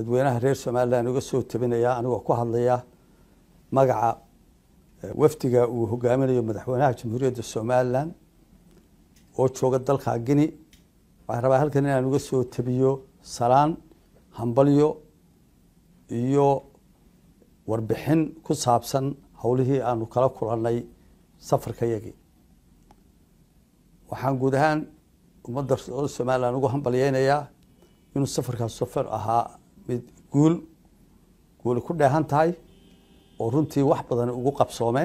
dadweynaha reer somalilan uga soo tabinaya anigoo ku hadlaya magaca wafdiga uu hogaaminayo madaxweynaha jamhuuriyadda somalilan oo jooga dalka guine waxaan rabaa halkan inaan uga soo tabiyo salaan hambalyo iyo warbixin ku saabsan howlihii aanu kala kulannay safarka yagii waxaan guud ahaan ummadda somalilan ugu hambalyeynayaa inuu safarkaas safar ahaa mid guul guuli ku dheehan tahay oo runtii wax badan ugu qabsoomeen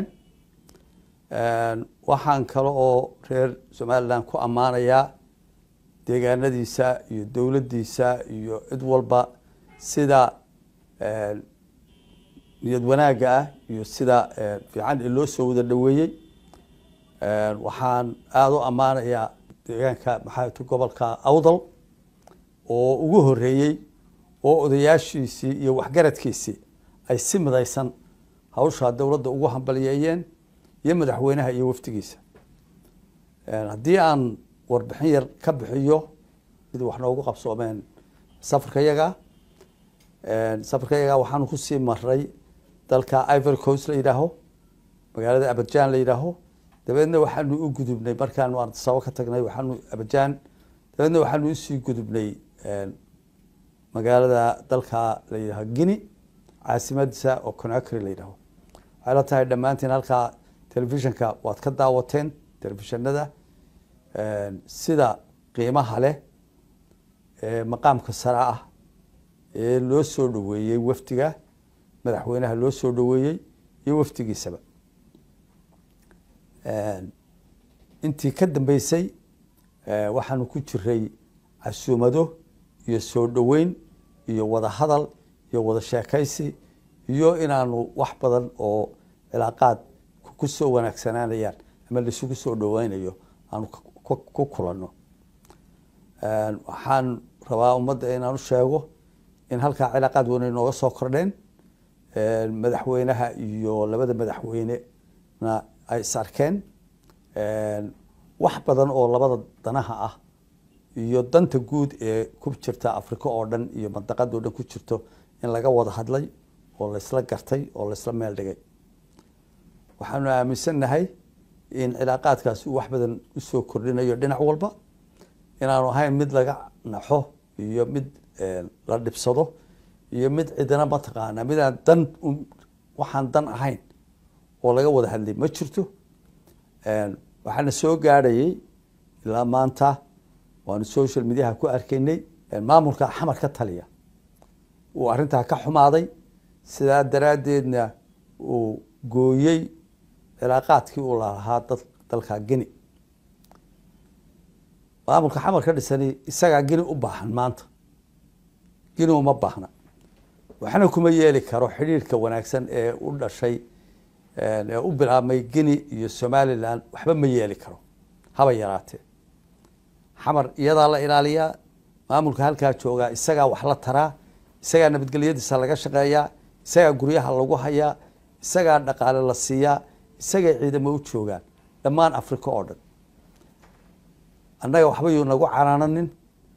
waxaan kale oo reer somalilan ku ammaanayaa deegaanadiisa iyo dowladdiisa iyo cid walba sida niyad wanaagga ah iyo sida fiican ee loo soo wada dhoweeyey waxaan aada u ammaanayaa deegaanka maxaat gobolka awdal oo ugu horeeyey oo odayaashiisii iyo waxgaradkiisii ay si midaysan hawshaa dowladda ugu hambalyeeyeen iyo madaxweynaha iyo wafdigiisa haddii aan warbixin yar ka bixiyo mid wax noogu qabsoomeen safarka yaga safarka yaga waxaanu kusii maray dalka ivory coast la yidhaaho magaalada aberjan la yidhaaho dabeedna waxaanu u gudubnay markaanu ardasabo ka tagnay waxaanu aberjan dabeedna waxaanu usii gudubnay magaalada dalka la yidhaho guine caasimadiisa oo conacry la yidhaho waxay la tahay dhammaantiin halkaa telefishinka waad ka daawateen telefishinada sida qiimaha leh ee maqaamka sare ah ee loo soo dhoweeyey wafdiga madaxweynaha loo soo dhoweeyey iyo wafdigiisaba intii ka dambeysay waxaanu ku jiray casuumado iyo soo dhoweyn iyo wada hadal iyo wada sheekaysi iyo inaanu wax badan oo cilaaqaad ku soo wanaagsanaanayaan ama laisugu soo dhoweynayo aanu ku kulanno waxaan rabaa ummadda inaan u sheego in halkaa cilaaqaad weyn ay nooga soo kordheen madaxweynaha iyo labada madaxweynena ay is arkeen wax badan oo labada danaha ah iyo danta guud ee ku jirta africa oo dhan iyo mandaqada o dhan ku jirto in laga wada hadlay oo laysla gartay oo laysla meel dhigay waxaanu aaminsannahay in cilaaqaadkaasi uu wax badan usoo kordhinayo dhinac walba inaanu ahayn mid laga naxo iyo mid la dhibsado iyo mid cidina mataqaana midaan dan waxaan dan ahayn oo laga wada hadlay ma jirto waxaana soo gaadhayay ilaa maanta waanu social mediaha ku arkaynay maamulka xamar ka taliya uu arrintaa ka xumaaday sidaa daraaddeedna uu gooyey cilaaqaadkii uu lalahaa dalka guine maamulka xamar ka dhisani isagaa guine u baahan maanta guine uma baahna waxna kuma yeeli karo xidhiirka wanaagsan ee u dhashay ee u bilaabmay guine iyo somalilan waxba ma yeeli karo haba yaraatee xamar iyadaa la ilaaliyaa maamulka halkaa joogaa isagaa wax la taraa isagaa nabadgelyadiisa laga shaqeeyaa isagaa guryaha lagu hayaa isagaa dhaqaale la siiyaa isagay ciidamo u joogaan dhammaan africa oo dhan annaga waxba yuu nagu canaananin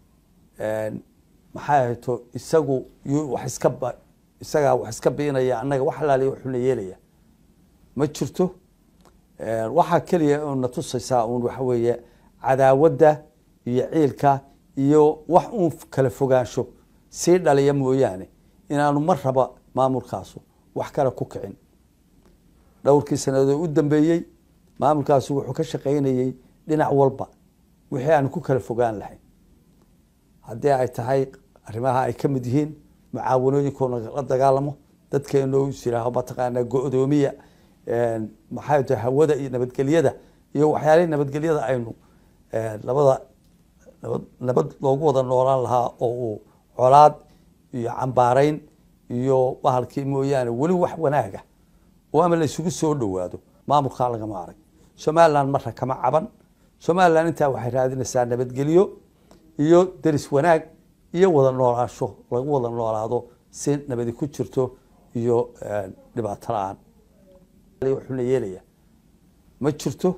maxay ahayto isagu yuu wax iska ba isagaa wax iska biinaya annaga wax alaaliya wuxuuna yeelaya ma jirto waxaa keliya una tusaysaa uun waxa weeye cadaawadda iyo ciilka iyo wax uun kala fogaansho sii dhaliya mooyaane inaanu mar raba maamulkaasu wax kale ku kicin dhowrkii sanadood u dambeeyey maamulkaasu wuxuu ka shaqaynayey dhinac walba wixii aanu ku kala fogaan lahayn haddii ay tahay arrimaha ay ka mid yihiin mucaawanooyinkoona la dagaalamo dadkeenoo is yihaaho mataqaanaa go-doomiya maxay tahay hawada iyo nabadgelyada iyo waxyaalihii nabadgelyada aynu labada nabad nabad loogu wada noolaan lahaa oo uu colaad iyo cambaareyn iyo bahalkii mooyaane weli wax wanaaga oo ama la isugu soo dhowaado maamulkaa lagama arag somalilan marra kama caban somalilan intaa waxay raadinaysaa nabadgelyo iyo deris wanaag iyo wada noolaansho lagu wada noolaado si nabadi ku jirto iyo dhibaato la-aan wuxuuna yeelaya ma jirto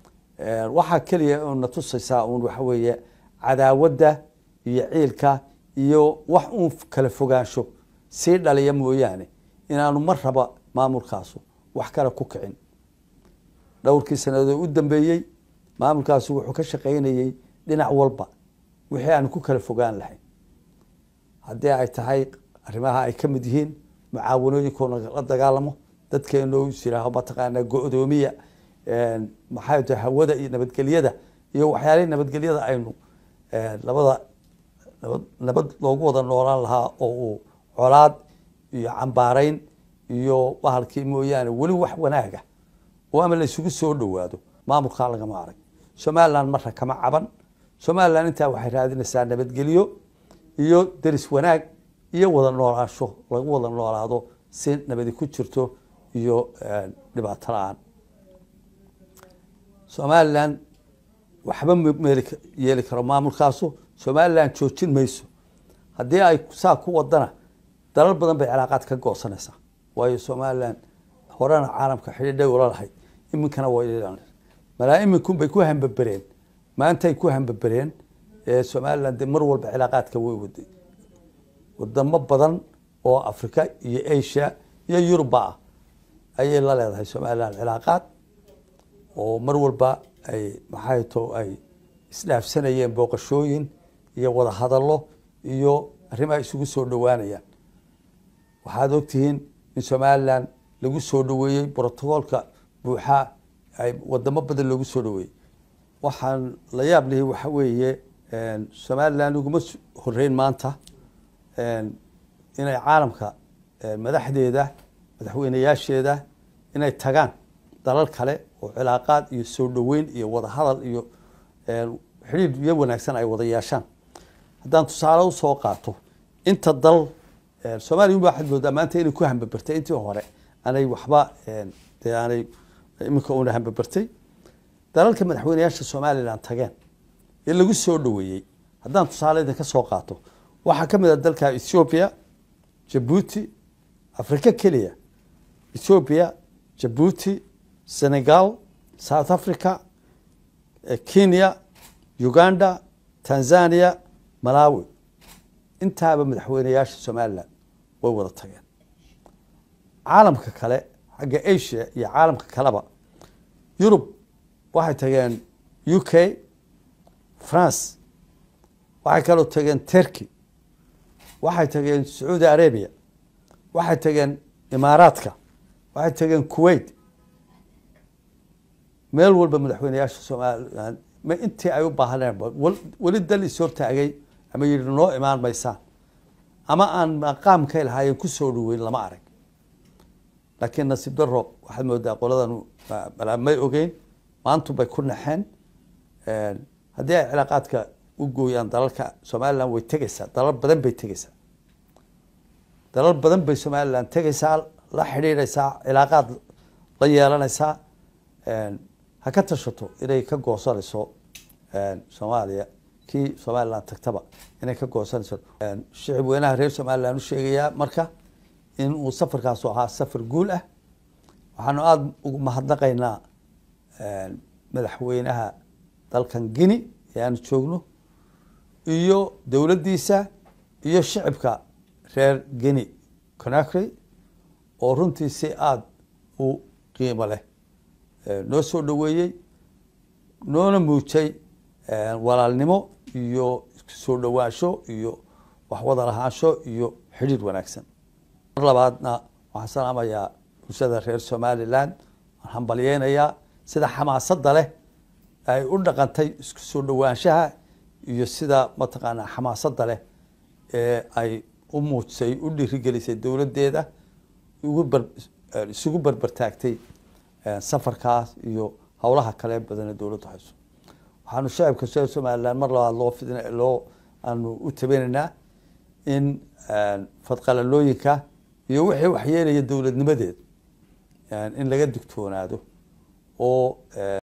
waxaa keliya una tusaysaa un waxa weeye cadaawadda iyo ciilka iyo wax uun kala fogaansho sii dhaliya mooyaane inaanu mar raba maamulkaasu wax kale ku kicin dhowrkii sanadood u dambeeyey maamulkaasu wuxuu ka shaqaynayey dhinac walba wixii aanu ku kala fogaan lahayn haddii ay tahay arrimaha ay ka mid yihiin mucaawanooyinkoona la dagaalamo dadkeenoo yiraaho mataqaanaa go-doomiya maxay tahay hawada iyo nabadgelyada iyo waxyaalihii nabadgelyada aynu labada nabad nabad loogu wada noolaan lahaa oo uu colaad iyo cambaarayn iyo bahalkii mooyaane weli wax wanaaga oo ama la isugu soo dhowaado maamulkaa lagama arag somaliland marra kama caban somaliland intaa waxay raadinaysaa nabadgelyo iyo deris wanaag iyo wada noolaansho lagu wada noolaado si nabadi ku jirto iyo dhibaato la-aan somaliland waxba meel yeeli karo maamulkaasu somaliland joojin mayso haddii ay saa ku wadana dalal badan bay cilaaqaad ka goosanaysaa waayo somaliland horena caalamka xidhiidhay ula lahayd iminkana way malaa iminkun bay ku hambabereen maantay ku hambabereen somaliland de mar walba cilaaqaadka way waday wadamo badan oo africa iyo asia iyo yuruba ah ayay la leedahay somaliland cilaaqaad oo mar walba ay maxay to ay isdhaafsanayeen booqashooyin iyo wada hadallo iyo arrimaha isugu soo dhowaanayaan waxaad ogtihiin in somaliland lagu soo dhoweeyey brotocoolka buuxa ay wadamo badan loogu soo dhoweeyey waxaan la yaab lihi waxa weeye somaliland uguma horeyn maanta inay caalamka madaxdeeda madaxweyneyaasheeda inay tagaan dalal kale oo cilaaqaad iyo soo dhoweyn iyo wada hadal iyo xidhiidh iyo wanaagsan ay wada yeeshaan haddaan tusaale usoo qaato inta dal soomaliya ba waxaad moodaa maanta inay ku hambabertay intii hore aanay waxba dee aanay iminka una hambabertay dalalka madaxweyneyaasha somaliland tageen ee lagu soo dhoweeyey haddaan tusaale idinka soo qaato waxaa ka mid a dalka ethoobia jabuuti africa keliya ethoobia jabuuti senegal south africa kenya uganda tanzania malawi intaaba madaxweyneyaasha somaliland way wada tageen caalamka kale xagga asia iyo caalamka kaleba yurub waxay tageen u k france waxay kaloo tageen turkey waxay tageen sacuudi arabia waxay tageen imaaraadka waxay tageen kuwait meel walba madaxweyneyaasha somaliland ma intii ay u baahneen weli dal is hortaagay ama yihi noo imaan maysaan ama aan maqaamkay lahaayeen kusoo dhaweyn lama arag laakiin nasiib daro waxaad moodaa qoladan may ogeyn maantu bay ku naxeen haddii ay cilaaqaadka u gooyaan dalalka somaliland way tegeysaa dalal badan bay tegeysaa dalal badan bay somaliland tegeysaa la xidhiidhaysaa cilaaqaad la yeelanaysaa ha ka tashato inay ka goosanayso soomaaliya kii somaliland tagtaba inay ka goosanayso shicib weynaha reer somaliland u sheegayaa marka in uu safarkaasu ahaa safar guul ah waxaanu aada ugu mahadnaqaynaa madaxweynaha dalkan guine ee aanu joogno iyo dowladdiisa iyo shicibka reer guine conakry oo runtii si aada u qiimo leh noo soo dhoweeyey noona muujay walaalnimo iyo soo dhowaansho iyo waxwada lahaansho iyo xidhiir wanaagsan mar labaadna waxaan salaamayaa bulshada reer somaliland waan hambalyeynayaa sida xamaasadda leh ay u dhaqantay isku soo dhowaanshaha iyo sida mataqaanaa xamaasadda leh ee ay u muujisay u dhiirigelisay dowladdeeda ugu bar isugu barbartaagtay safarkaas iyo howlaha kale badanee dowladdu hayso waxaanu shacibka reer somaliland mar labaad loo fidin loo aanu u tabinaynaa in fadqalalooyinka iyo wixii waxyeelaya dowladnimadeed in laga digtoonaado oo